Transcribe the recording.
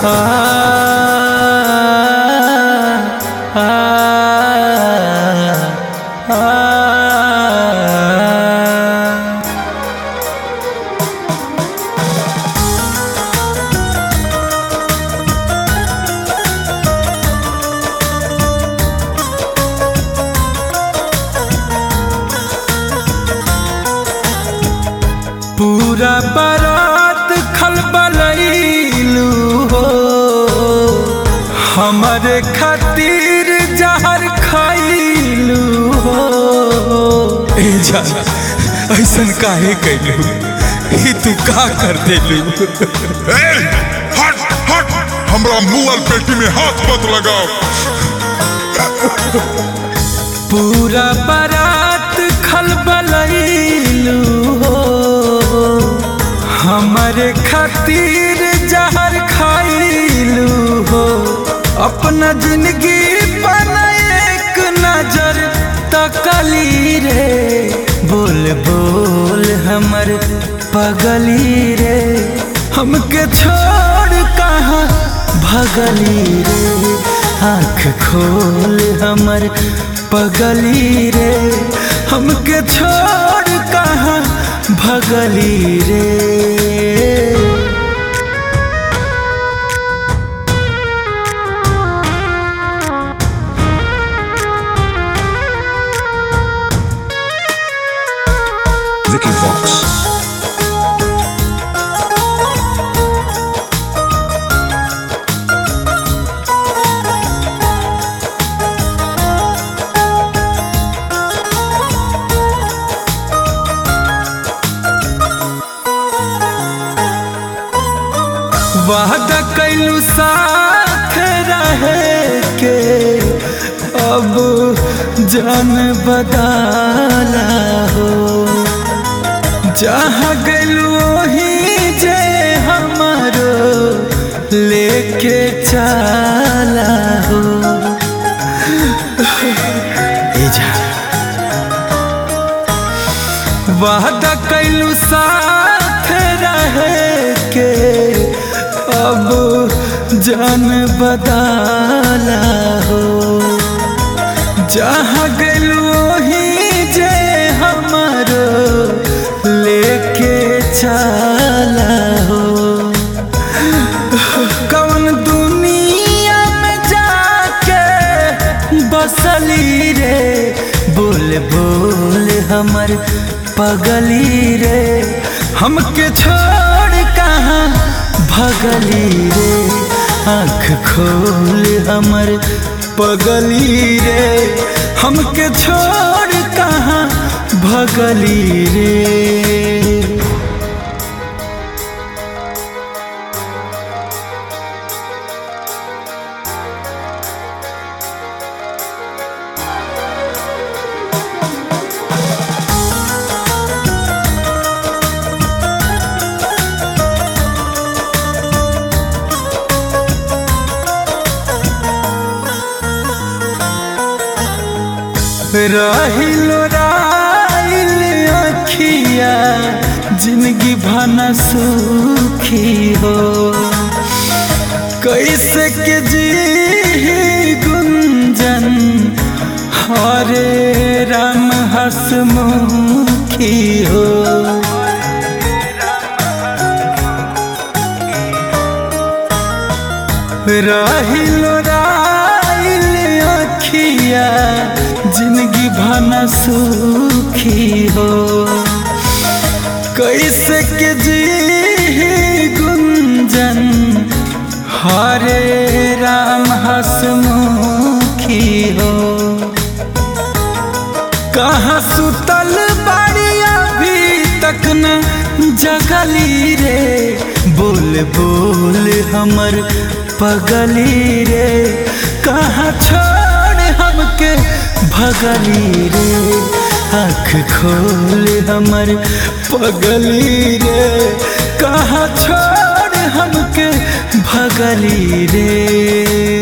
आ, आ, आ, आ, पूरा बारात खलबलैलू हो हमारे खातिर जहर खैलू हो ए जा ऐसन काहे कैलू ई तू का कर देलू ए, हट हट हमरा मुअल पेटी में हाथ मत लगाओ पूरा बारात खलबलैलू हो हमारे खातिर जहर खैलू हो अपना जिंदगी पर एक नजर तकली रे बोल बोल हमर पगली रे हमके छोड़ कहाँ भगली रे आँख खोल हमर पगली रे हमके छोड़ कहाँ भगली रे Vicky Vox. वादा कैलू साथ रहे के अब जान बदाला हो जहाँ गलू वही जे हमारो लेके चला हो ए जा वादा कैलू साथ रहे के अब जान बदाला हो जहाँ गलू वही जे हमारो लेके चला हो कौन दुनिया में जाके बसली रे बोल बोल हमर पगली रे हमके छोड़ कहाँ भगली रे आँख खोल हमर पगली रे हमके छोड़ कहाँ भगली रे रहिलो राइल अखिया जिंदगी भना सुखी हो कैसे के जी गुंजन हरे राम हसमुखी हो रहिलो राइल अखिया जिंदगी भना सुखी हो कैसे के जी गुंजन हरे राम हसमुखी हो कहाँ सुतल बाड़ी अभी तक न जगली रे बोल बोल हमर पगली रे कहाँ छोड़ हमके भगली रे आँख खोल हमर पगली रे कहाँ छोड़ हमके भगली रे